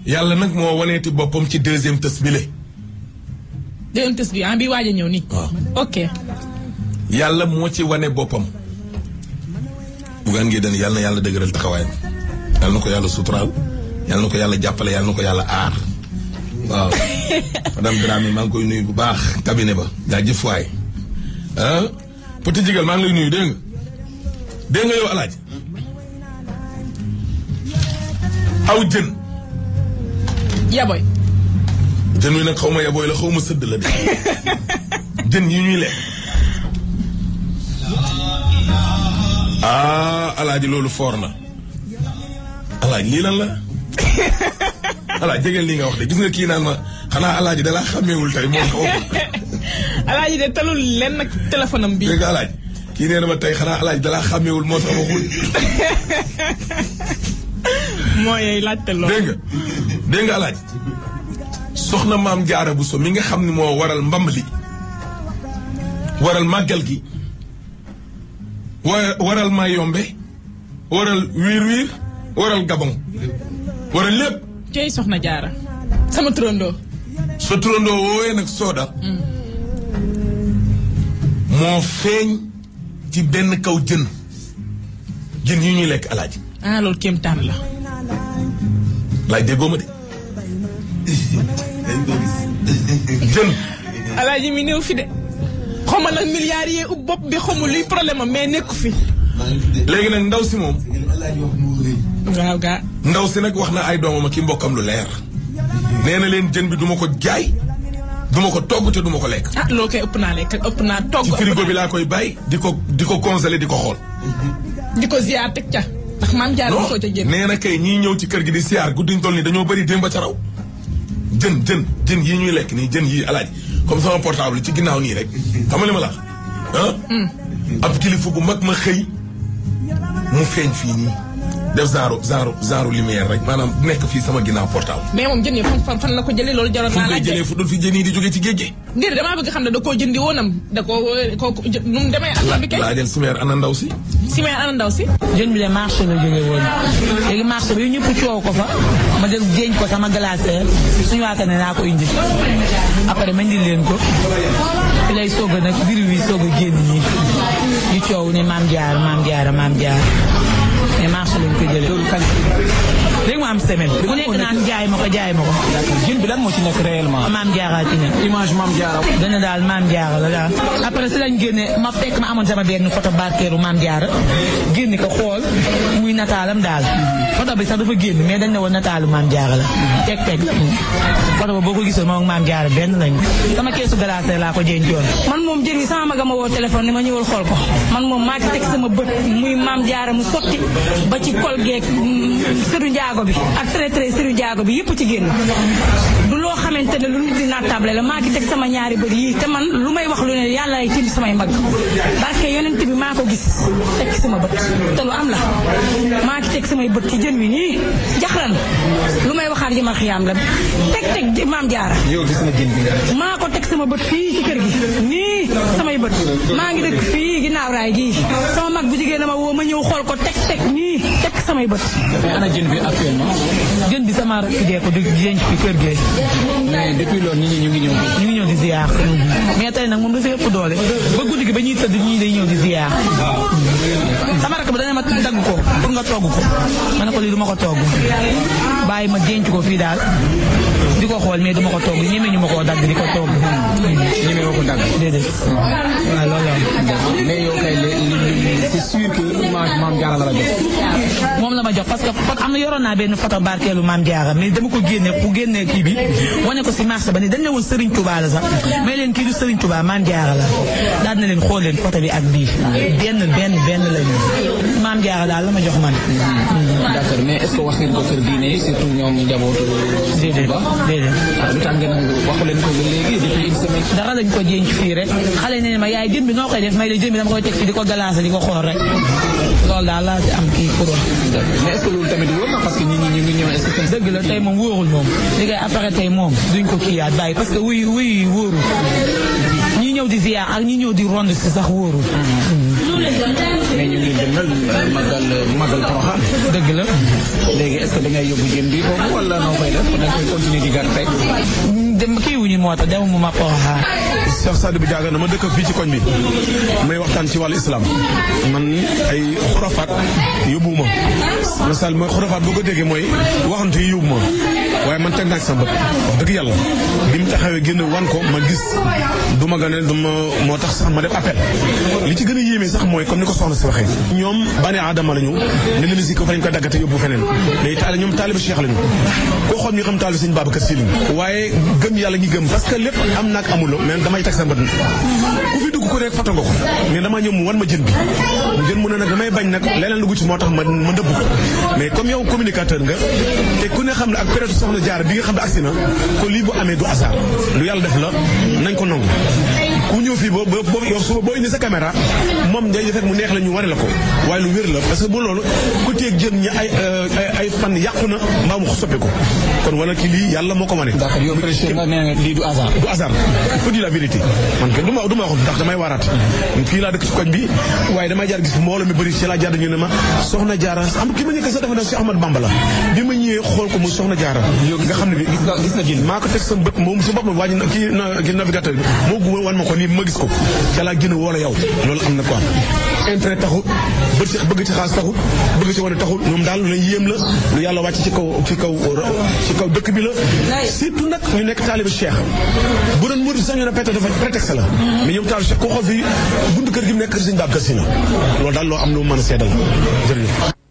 yàlla nag moo waneeti boppam ci deuxième tës bi le deuxième test bi ah bi waaj a ñëw nii. waaw ok. yàlla moo ci wane boppam bugaan ngi den yàlla na yàlla dëgëral taxawaayam yàlla na ko yàlla suturaal yàlla na ko yàlla jàppale yàlla na ko yàlla aar waaw madame Dramé maa ngi koy nuyu bu baax cabinet ba jaajëf waay ah petit jigal maa ngi lay nuyu dégg nga dégg nga yow alaaji aw jën yaboy. jën wi nag xaw ma yabooy la xaw ma sëdd la de jën yi ñuy lekk ah alaaji loolu foor na alaaji lii lan la alaaji jegeel lii nga wax de gis nga kii naan ma xanaa alaaji dalaa xàmmeewul tey moom xaw ma alaaji de talul leen nag téléphone am bii. dégg nga alaaji kii nee na ma tey xanaa alaaji dalaa xàmmeewul moo tax waxul moo yey laajte loolu. dégg nga dégg nga alaaji soxna maam jaara bu so mi nga xam ne moo waral mbamb li waral màggal gi wa- waral maa yombe waral wiir wiir waral gabon waral lépp cey soxna jaara. sama turandoo. sa turandoo woowee nag sooda moo feeñ ci benn kaw jën jën yi ñuy lekk alaaji ah loolu kéemtaan la. laaj déggoo ma de jën alaaji mi néew fi de. xaw ma nag milliards yi ub bopp bi xamul luy problème am mais nekku fi. léegi nag ndaw si moom waaw gaa. ndaw si nag wax na ay doomam ak i mbokkam lu leer nee na leen jën bi duma ko jaay duma ko togg te duma ko lekk ah loolu kay ëpp naa lekk ëpp naa togg. ci ëpp frigo naa- bi laa koy bàyyi di ko di ko congelé di ko xool di ko ziar teg ca. ndax maam jaara non mosoo ca génn. nee na kay ñii ñëw ci kër gi di siyaar guddiñ toll nii dañoo bëri démb ca raw jën jën jën yii ñuy lekk nii jën yii alaaj comme sama portable ci ginnaaw nii rek xam nga li ma la wax ah ab kilifa bu mag ma xëy mu feeñ fii nii def genre genre genre lumière rek maanaam nekk fii sama ginnaaw portable mais moom jën yi fan fan fan la ko jëlee loolu jaroon fu mu naa koy laajte. jëlee fu dul fi jën yi di jógee ci géej gi Ndér damaa bëgg xam ne da koo jëndi woonam da koo koo nu mu demee affaire bi kay. laajal sumeer ana ndaw si si may ana ndaw si. jën bi de marché la jógee woon léegi marché bi ñëpp coow ko fa ma jël jéñ ko sama glacière suñu waata ne naa ko indi après ma indi leen ko fi lay soog a nag biir wi soog a génn ñi ñu coow ne maam jaar maam jaar maam jaar mais marché lañ ko jëlee loolu kañ léegi mu am semaine ku nekk naan jaay ma ko jaay ma ko jën bi lan moo ci nekk réellement. maam jaaraa ci ne image maam jaara. dana daal maam jaara la daal après si lañ génne ma fekk ma amoon sama benn photo barkeeru maam jaara génne ko xool muy nataalam daal photo bi sax dafa génn mais dañ ne woon nataalu maam jaara la teg teg photo ba boo ko gisoon moom ak maam jaara benn lañu sama keesu glace laa ko jéncoon man moom jën wi sama maga ma woo téléphone ni ma ñëwal xool ko man moom maa ci teg sama bët muy maam jaara mu sotti ba ci kol geeg sëru njaago bi ak traité sëru njaago bi yëpp ci génn du loo xamante ne lu nit di naatable la maa ci teg sama ñaari bët yii te man lu may wax lu ne yàlla ay tiim samay mag barke yonent bi maa ko gis teg ci sama bët te lu am la maa ci teg samay bët ci jën wi nii jaxran lu may waxaat jëmal xiyaam la teg teg maam jaara yow gis nga jën bi nga. maa ko teg sama bët fii ci kër gi nii samay bët maa ngi dëkk fii ginnaaw raay gii sama mag bu jigéen dama woo ma ñëw xool ko teg teg nii teg samay bët mais ana jën bi actuellement. jën bi sama rakk jee ko di jénc fi kër gee mais depuis loolu nit ñi ñu ngi ñëw. ñu ngi ñëw di ziar mais tey nag moom dafa ëpp doole ba guddi gi ba ñuy tëdd ñii day ñëw di ziar sama rakk ba dana ma dagg ko pour nga togg ko ma ne ko lii du ma ko togg bàyyi ma denc ko fii daal di ko xool mais du ma ko togg ñeme ñu ma koo dagg di ko togg ñeme woo ko dagg. déedéet waaw loolu la mais yow kay li li c'est sûr que image maam jaara la la jox. moom la ma jox parce que pot am na yoroon naa benn photo barkeelu maam Diarra mais dama ko génne pour génne kii bi wane ko si marché ba ni dañ ne woon Serigne Touba la sax mais leen kii du Serigne Touba maam Diarra la daal na leen xool leen photo bi ak bii benn benn benn lañu maam Diarra daal la ma jox man. d'accord mais est-ce que wax ngeen ko kër diine yi surtout ñoom njabootu. déedéet ba déedéet. ah lu tax ngeen waxu leen ko ba léegi depuis une semaine. dara lañ ko jénc fii rek xale ne ma yaay jën bi noo koy def may la jën bi dama koy teg fii di ko galaase di ko xool rek loolu daal laa ci am kii pour wax. mais est-ce que loolu tamit wóor na parce que nit ñi ñu ngi ñëw est-ce que dëgg la tey moom wóorul moom li ngay après tey moom duñ ko kiiyaat bàyyi parce que wuy wuy wóorul ñi ñëw di ziar ak ñi ñëw di rond si sax wóorul mais ñu ngi dëngal magal magal Porokhane dëgg la léegi est-ce que da ngay yóbbu jën bi foofu wala noo koy def da koy continuer di gar rek dem kii wuñu moo tax demuma ma Porokhane Cheikh Sadou bi jaaga na ma dëkk fii ci koñ bi may waxtaan ci wàllu islam man ay xurafaat yóbbuwuma masal mooy xurafaat boo ko déggee mooy waxante yi yóbbu ma waaye man teg naa ci sama bët wax dëgg yàlla bi mu taxawee génn wan ko ma gis du ma gën a du ma moo tax sax ma def appel li ci gën a yéeme sax mooy comme ni ko soxna si waxee ñoom bani aadama lañu ne leen si ko fa lañ ko daggate yóbbu feneen mais taali ñoom taaliba cheikh lañu koo xool ñu xam taaliba sëñ Babacar Si lañu waaye gëm yàlla ñi gëm parce que lépp am naak amuloo mais damay teg sa bët ku fi dugg ku nekk foto nga ko mais dama ñëw mu wan ma jën bi mu jën mu ne nag damay bañ nag leneen dugg ci moo tax ma ma dëbb ko mais comme yow communicateur nga te ku ne xam ne ak période soxna jaar bi nga xam ne agsi na ko lii bu amee du hasard lu yàlla def la nañ ko nangu ku ñëw fii boo boo yow suba boo indi sa caméra moom day fekk mu neex la ñu wane la ko waaye lu wér la parce que bu loolu ku teeg jën ñi ay ay fan yàqu na mbaa mu soppi ko kon wala ki lii yàlla moo ko wane d'accord yow président nga nee nga lii du hasard du hasard il faut dire la vérité man kenn du ma du ma wax ndax damay waaraat fii laa dëkk ci koñ bi waaye damay jaar gis mbooloo mi bëri ci laa jaar ñu ne ma soxna jaara am ki ma ñëkk sax dafa ne si Ahmad Bamba la bi ma ñëwee xool ko mu soxna jaara nga xam ne bi gis nga gis nga jën maa ko teg sa bët moom si boppam wàññi na kii na kii navigateur bi moo gu wan ma ko nii ma gis ko ca laa gën a woo la yow loolu am na quoi intérêt taxul bët ci bëgg ci xaalis taxul bëgg ci wane taxul ñoom daal lu leen yéem la lu yàlla wàcc ci kaw ci kaw ci kaw dëkk bi la surtout nag ñu nekk taaliba cheikh bu doon murid sax ñu ne peut-être dafa prétexte la mais ñoom taaliba cheikh koo xool fii buntu kër gi mu nekk kër sëñ Babacar Si la loolu daal loo am lu mën a seedal jërëjëf